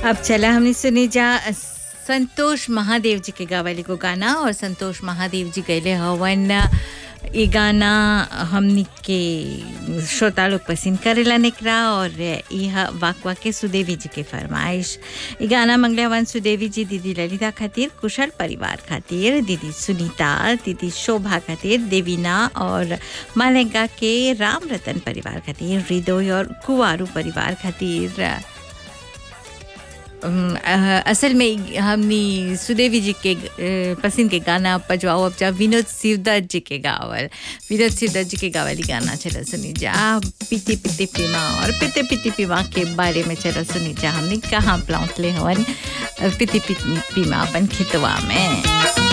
अब चला हमने सुनी जा संतोष महादेव जी के गावली को गाना और संतोष महादेव जी गैले हवन ये गाना हमनी के श्रोता लोग पसंद करेला निकरा और यह वाकवा के सुदेवी जी के फरमाइश ये गाना मंगले हवन सुदेवी जी दीदी ललिता खातिर कुशल परिवार खातिर दीदी सुनीता दीदी शोभा खातिर देवीना और मालेगा के राम रतन परिवार खातिर हृदय और कुवारू परिवार खातिर अम, अ, असल में हमनी सुदेवी जी के अ, पसंद के गाना पजवाओ अब जा विनोद शिवदत्त जी के गावल विनोद शिवदत्त जी के गावली गाना चला सुनी जा पिते पिते पीमा और पिते पिते पीमा के बारे में चला सुनी जा हमने कहाँ प्लांट ले हवन अ, पिते पिते पीमा अपन खेतवा में